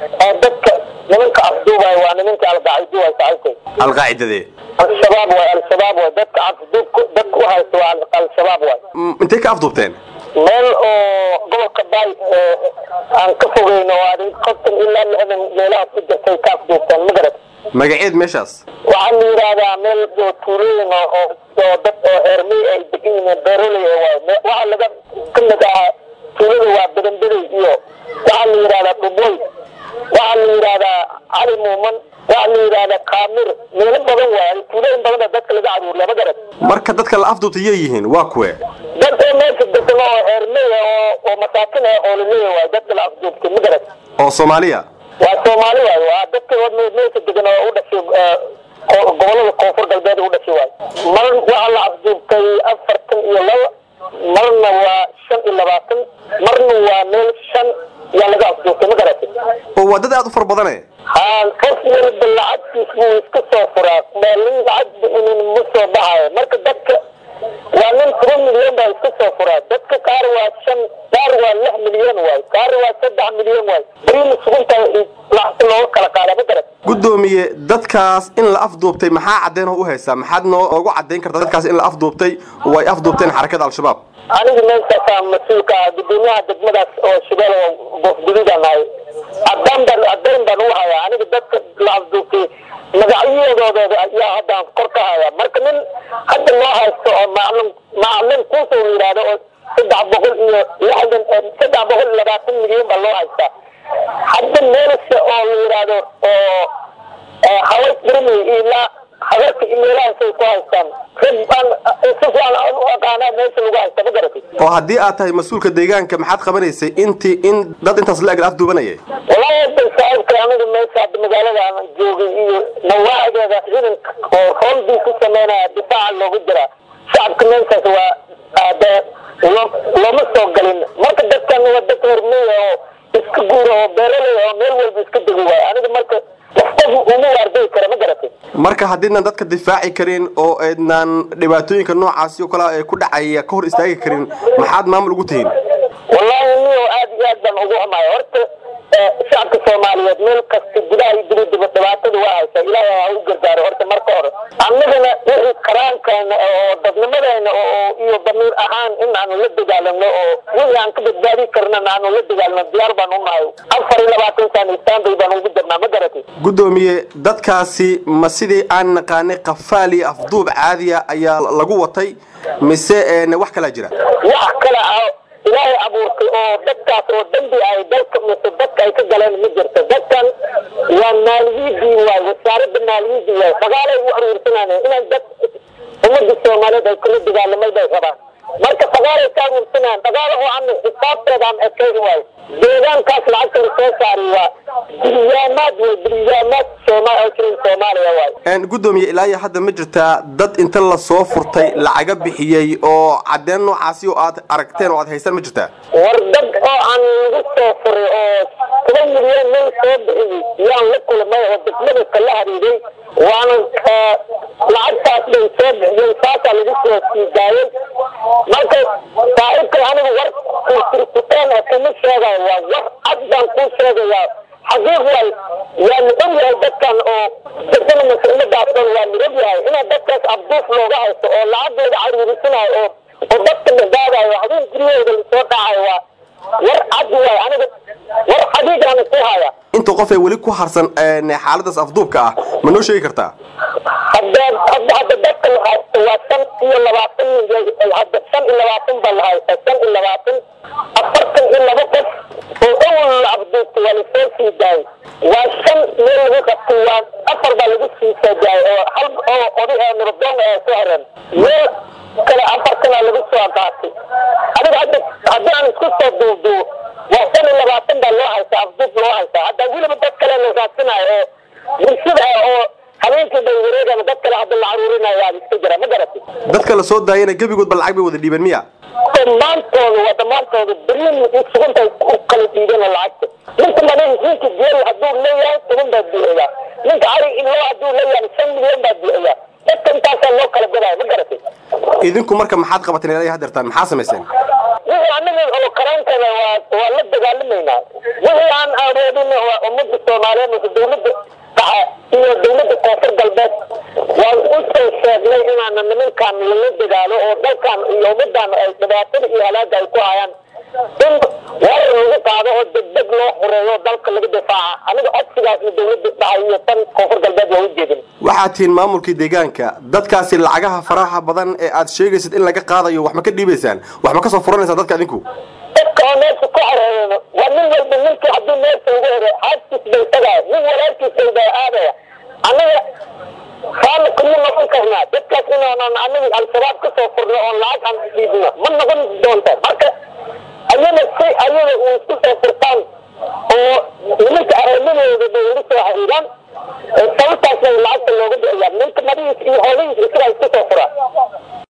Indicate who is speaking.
Speaker 1: oo dadka nimanka afduubay waa nimanka alqaacido way saaxiibkay
Speaker 2: alqaacidadee
Speaker 1: al-shabaab waay al-shabaab waay dadka afduubka dadka u haysta waa al-shabaab waay
Speaker 2: M- intay ka afduubteen
Speaker 1: meel oo gobolka baay ee aan ka fogeyno oo adin konton ilaa lixdan meelaha ku jirtay ka afduubteen ma garat
Speaker 2: magaceed meeshaas
Speaker 1: waxaa la yidhaahdaa meel oo tuulooyin oo oo oo dad oo heermey ay degan yihiin beeroley waay Me- waxaa laga ka mid ahaa tuulada waa bedenbedey iyo waxaa la yidhahdaa dhuboy waxaa la yidhaahdaa cali muuman waxaa la yidhaahdaa kaamir meelo badan waay tuulooyin badan oo dadka laga caruuriya ma garat
Speaker 2: marka dadka la afduubtay yay yihiin waa kuwe
Speaker 1: dad oo meesha degan oo heermey ah oo oo masaakin ah oo laleeyahay waay dadka la afduubtay ma garat
Speaker 2: oo soomaaliya
Speaker 1: waa soomaali waay waa dadka oo me- meesha degan oo u dhashay eh, ko- gobolada koonfur galbeed u dhashay waay mar waxaa la afduubtay afartan iyo laba marna waa shan iyo labaatan marna waa meel shan yaa laga afduubtay ma garatay
Speaker 2: oo waa dad aad u fara badane
Speaker 1: haa qof walba lacagtiis buu iska soo furaa maalin lacagba inin ma soo baxayo marka dadka waa nin toban milyan baa iska soo furaa dadka qaar waa shan qaar waa lix milyan waay qaar waa saddex milyan waay beriina sugunta lacagta looga kala qaada ma garat
Speaker 2: guddoomiye dadkaas in la afduubtay maxaa caddeyn oo u haysaa maxaad noo ugu caddayn kartaa dadkaas in la afduubtay oo ay afduubteen xarakada al-shabaab
Speaker 1: aniga meeshaasaa mas-uulka ah gudoomiyaha degmadaas oo shabeelle oo goofgududaan ahay cadaan baan caddayn baan u hayaa aniga dadka la afduubtay magacyadooda ayaa haddaan kor ka hayaa marka nin hadda loo haysto oo maclin maclin kuusoo yidhaahdo oo saddex boqol iyo lixdan saddex boqol iyo labaatan milyan baa loo haystaa hadda meelase oo la yidhaahdo oo haway birmi ilaa habarka imeelahaasay ku haystaan rag baan si fiican aan u aqaanaa meesha lagu haysta ma garatay
Speaker 2: oo haddii aad tahay mas-uulka deegaanka maxaad qabanaysay intii in dad intaas la eg la afduubanayay
Speaker 1: wallaahi hadda saaxiibka aniga meesha hadda magaalada aan joogay iyo nawaacigeeda ciidanka oo howlbii ku sameynaya difaaca loogu jiraa shacabka meeshaas waa aade lo- looma soo galin marka dadkan waa dad hormeya oo iska guura oo beeraley oo meel walba iska degi waaya aniga marka wax qof uma waarday kara ma garatay
Speaker 2: marka haddiidnan dadka difaaci karin oo aydnan dhibaatooyinka noocaasi oo kale ee ku dhacaya ka hor istaagi karin maxaad maamul ugu tihiin
Speaker 1: wallaahi niyo aad iyo aad baan ugu xumahay horta eh, shacabka soomaaliyeed meel kasta gudaha iyo dibadaba dhibaatada waa haysaa ilaahay ha u gargaaro horta marka hore annagana wixii karaankeena oo dadnimadeena oo iyo damiir ahaan in aanu la dagaalano oo wixii aan ka badbaadi karnana aanu la dagaalano diyaar baan u nahay afar iyo labaatan sano istanbul baan ugu jirnaa ma garatay
Speaker 2: guddoomiye dadkaasi ma sidii aan naqaanay qafaal iyo afduub caadiya ayaa lagu watay mise een, wax kalaa jira
Speaker 1: wax kale ah ilaahay abuurtay oo dadkaas oo dambi ay dalka mise dadka ay ka galeen ma jirto dadkan waa maaliyadii waay wasaaradda maaliyadii waay fagaalay u aruursanayeen inay dad ummadda soomaaliyeed ay kula dagaalamay bay rabaan marka fagaalay ka aruursanayaan dagaal oo aan xisaabteeda aan ekayn waay deegaankaas lacagta la soo saari waa bilyaamaad way bilyaamaad sooma oo jirin soomaaliya waay
Speaker 2: Een, guddoomiye ilaa iyo hadda ma jirtaa dad inta lasoo furtay lacaga bixiyey oo caddeen noocaasi oo aad aragteen oo aad haystaan ma jirtaa
Speaker 1: war dad oo aan lagu soo furay oo toban milyan meel soo bixiyey yaan la kulmay oo degmada kala hariiray waana eh, lacagtaas bay soo bixiyeen saasaa lagu soo sii daayay marka saaxiibka aniga war kurkurkuteen oo kuma sheegayo waa war cad baan kuu sheegayaa xaqiiq waay waa la og yahay dadkan oo dadana mas-uuladaas dhan waa la og yahay inaa dadkaas abduuf looga haysto oo lacagooda caruurisanayo oo oo dadka dhagaadayo habeen guryahooda lasoo dhacayo waa war cad waay aniga war xaqiiqaana ku haya
Speaker 2: inta qof ee weli ku harsan een, xaaladaas afduubka ah ma noo sheegi kartaa
Speaker 1: hadda hadda hadda dadka la haysto waa shan iyo labaatan nin hadda shan iyo labaatan baa la haysta shan iyo labaatan afartan iyo laba qof oo awal la afduubtay waa lasoo sii daayay waa shan meel lagu qabtay waa afar baa lagu sii soo daayay oo hal oo oday ee nabaddoon ee soo hareen meel kale afartanaa lagu soo qaatay adiga hadda haddii aan isku soo duubduubo waa shan iyo labaatan baa loo haystaa afduub loo haystaa hadda weliba dad kale la raadsinayo oo bulshada ah oo habeenkii bay wareegana dad kale hadda la caruurinayo waa iska jira ma garatay
Speaker 2: dadka la soo daayana gebigoodba lacag bay wada dhiibeen miya
Speaker 1: dhammaantooda waa dhammaantooda beriin sugantay u kala dhiibeen lacagta ninka manin ninka geel hadduu leeyahay toban baa bixiyaa ninka ari ilaa hadduu leeyahay shan milyan baa bixiyaa dadka intaasaa loo kala gadaya ma garatay
Speaker 2: idinku marka maxaad qabateen ilaa iyo haddeertaan maxaa samayseen
Speaker 1: wixii anaga oo karaankana waa waa la dagaalamaynaa wixii aan aroodin waa ummadda soomaaliyeed mase dawladda dhexe iyo dawladda koonfur galbeed waan u soo sheegnay inaana nimankan lala dagaalo oo dalkan iyo ummadan ay dhibaatada iyo halaaga ay ku hayaan in warar lagu qaado oo degdeg loo xoreeyo dalka laga difaaca aniga codsigaasna dawladda dhexe iyo tan koonfur galbeed waa u jeedin
Speaker 2: waxaad tihiin maamulkii deegaanka dadkaasi lacagaha faraha badan ee aad sheegaysid in laga qaadayo wax ma ka dhiibaysaan wax ma ka soo furanaysaan dadka adinku
Speaker 1: dadka oo meesha ku xoreeyeen waa nin walba ninkii haddii meesha ugu hore xaaskiis bay tagaya nin walaalkiis bay aadaya aniga raali kuma noqon karnaa dadkaas inaanan aniga al-shabaab ka soo furno oon lacag aan dhiibno ma noqon doonta marka ayada si ayada uu isku soo furtaan oo nimanka aroomadooda bay ugu soo xiriiraan sababtaas bay lacagta looga bixiyaa ninka marihiis iyo holihiis isagaa isku soo furaa